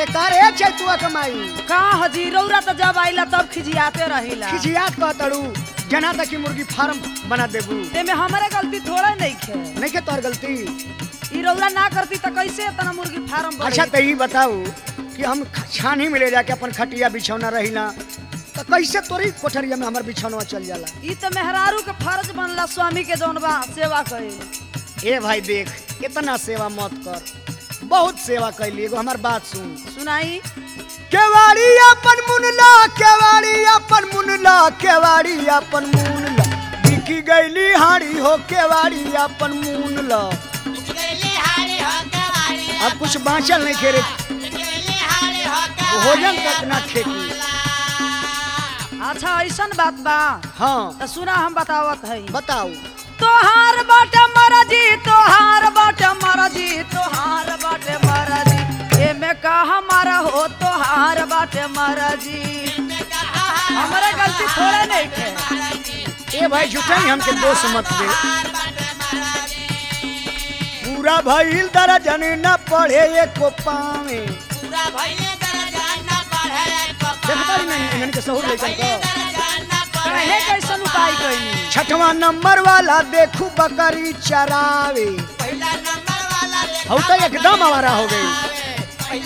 बेकार है चैतुआ कमाई का हजी रौरा तो जब आइला तब खिजियाते रहिला खिसियात कह तड़ू जना तक की मुर्गी फार्म बना देबू एमे हमारे गलती थोड़ा नहीं खे नहीं के तोर गलती ई रौरा ना करती तो कैसे इतना मुर्गी फार्म अच्छा तो ये बताओ कि हम ख- छानी में ले जाके अपन खटिया बिछौना रहिला तो कैसे तोरी कोठरिया में हमार बिछौना चल जाला ई तो मेहरारू के फर्ज बनला स्वामी के जौन बा सेवा कइल ए भाई देख इतना सेवा मत कर बहुत सेवा कैली एगो हमार बात सुन सुनाई केवाड़ी अपन मुनला केवाड़ी अपन मुनला केवाड़ी अपन मुनला बिकी गईली हाड़ी हो केवाड़ी अपन मुनला अब कुछ बाँचल नहीं खेरे भोजन तक ना खेती अच्छा ऐसन बात बा हाँ तो सुना हम बतावत है बताओ तोहार बाटे मरजी तोहार बाटे मरजी तोहार बाटे मरजी एमे का हमारा हो तोहार बाटे मरजी हमारा गलती थोड़े नहीं थे ए भाई झूठा ही हमके दोष मत दे पूरा भइल दर्जन न पढ़े एको पावे देखता ही नहीं इन्हन के सहूर लेकर का कहे कैसन उपाय कैली छठवा नंबर वाला देखू बकरी चरावे हऊ तो एकदम आवारा हो गई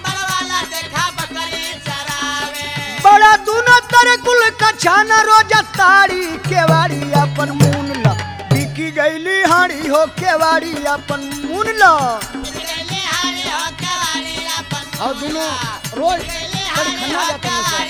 बड़ा दूनो तर कुल कछाना रोजा ताड़ी केवाड़ी अपन मून ला बिकी गईली हाड़ी हो केवाड़ी अपन मून ला और दोनों रोज बड़ी खन्ना जाता है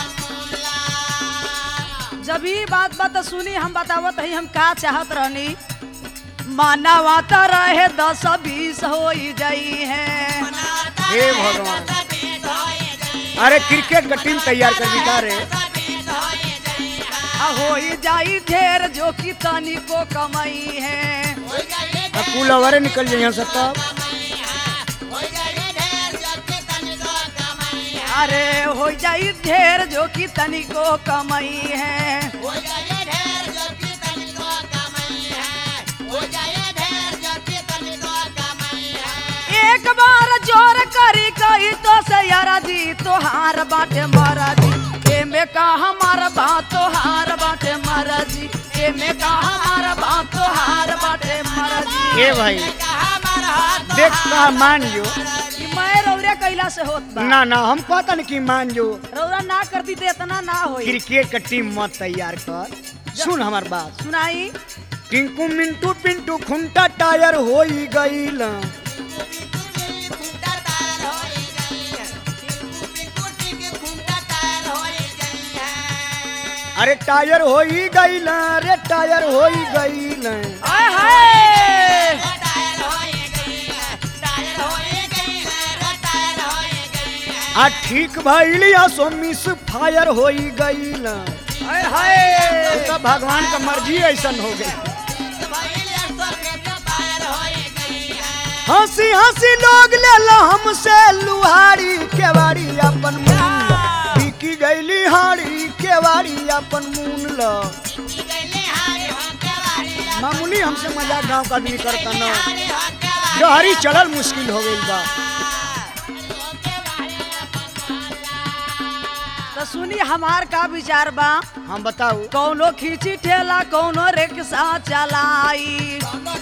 जब ही बात बात सुनी हम बतावत है हम का चाहत रहनी मानवा तो रहे दस बीस हो जाई है हे भगवान अरे क्रिकेट का टीम तैयार कर दी का रे आ हो जाई ढेर जो कि तनी को कमाई है अब कुल अवरे निकल जाइए यहाँ से तब अरे हो जाई ढेर जो कि तनी को कमाई है एक बार जोर करी कही तो से यारा जी तोहार बाटे मारा जी एमे का हमार बात तोहार बाटे मारा जी एमे का हमार बात तोहार बाटे मारा जी ए भाई देख कहा मान जो ई मैं रौरे कैला से होत बा ना ना हम कहता नहीं कि मान जो रौरा ना करती तो इतना ना होई क्रिकेट का टीम मत तैयार कर सुन हमार बात सुनाई टिंकू मिंटू पिंटू खुंटा टायर हो गईल अरे टायर हो गईल रे टायर हो गईल आय हाय आ ठीक भइल या सो मिस फायर हो गईल आय हाय तो भगवान का मर्जी ऐसन हो गई हंसी हंसी लोग ले लो हमसे लुहारी केवाड़ी अपन मून बिकी गईली हाड़ी केवाड़ी अपन मून लो मामूली हमसे मजाक गांव का आदमी करता ना जहरी चढ़ल मुश्किल हो गई बा तो सुनी हमार का विचार बा हम बताओ कौनो खींची ठेला कौनो रिक्शा चलाई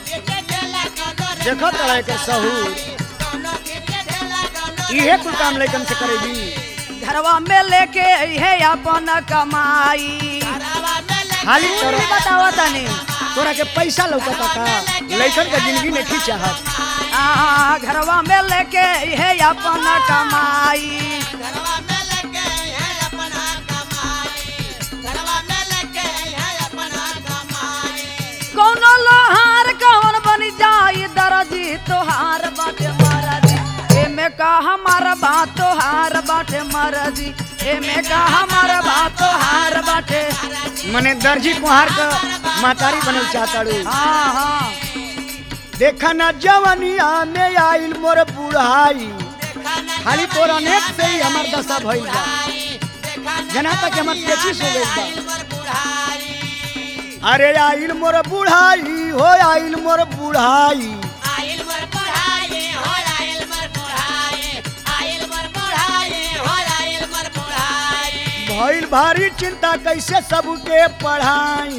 देखो तरह के सहूर इहे कुल काम लेकिन से करेगी घरवा में लेके है अपन कमाई खाली तोरी तोरा बतावा तनी तोरा के पैसा लौकता का लइकन के जिंदगी नहीं खी चाहत आ घरवा में लेके है अपन कमाई कौनो लोहार कौन बन जाई दरजी तोहार बाटे महाराजी एमे का हमार बात तोहार बाटे महाराजी एमे का हमार बात तोहार बाटे मने दर्जी कुहार का मातारी बनल चाहताड़ू हाँ हाँ देखा ना जवनिया में आइल मोर बुढ़ाई खाली तोर अनेक से ही हमार दशा भइल बा जना तक हमार पेचिस हो गइल बा अरे आइल मोर बुढ़ाई हो आइल मोर बुढ़ाई भइल भारी चिंता कैसे सबके पढ़ाई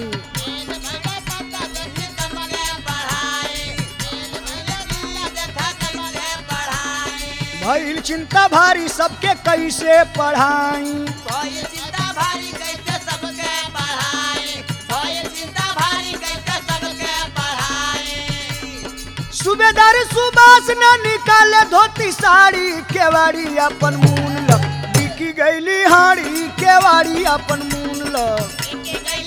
भइल चिंता भारी सबके कैसे पढ़ाई सूबेदार सुबास न निकाले धोती साड़ी केवाड़ी अपन मून ल बिकी गईली हाड़ी केवाड़ी अपन मून ल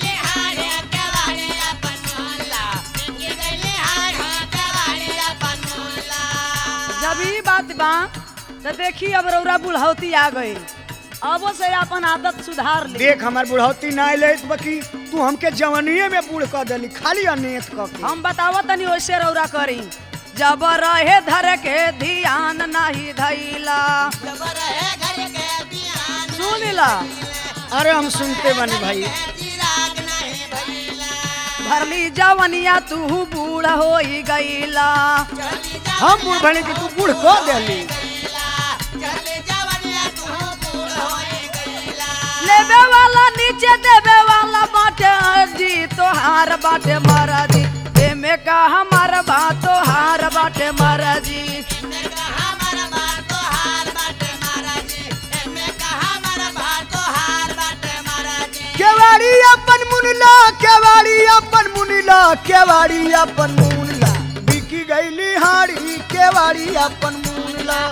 जब ई बात बा तो देखी अब रौरा बुढ़ौती आ गई अब से अपन आदत सुधार ली देख हमार बुढ़ौती ना ले बकी तू हमके जवनिए में बूढ़ कर देली खाली अनेत क के हम बतावत तनी वैसे रौरा करी जब रहे धर के ध्यान नहीं धैला सुन ला अरे हम सुनते बनी भाई भरली जवनिया तू बूढ़ हो गईला हम बूढ़ बने कि तू बूढ़ कर देली लेबे वाला नीचे देबे वाला बाटे जी तोहार बाटे महाराजी एमे का हमार बा तोहार बाटे महाराजी केवाड़ी अपन मुनला केवाड़ी अपन मुनला केवाड़ी अपन मुनला बिकी गईली हाड़ी केवाड़ी अपन मुनला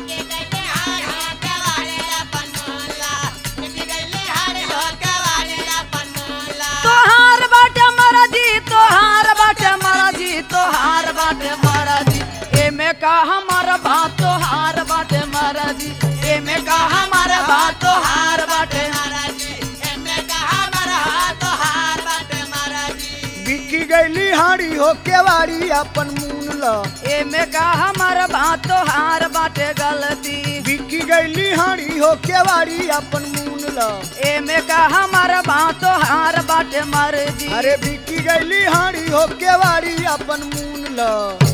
तोहार बाटे महाराजी तोहार बाटे महाराजी तोहार बाटे महाराजी एमे का हमार बा तोहार बाटे महाराजी एमे का हमार बा तोहार बाटे बिकी गईली हाड़ी हो केवाड़ी अपन मुनला एमे का हमार बा तोहार बाटे गलती बिकी गईली हाड़ी हो केवाड़ी अपन मुनला एमे का हमार बा तोहार बाटे मर्जी अरे बिकी गईली हाड़ी हो केवाड़ी अपन मुनला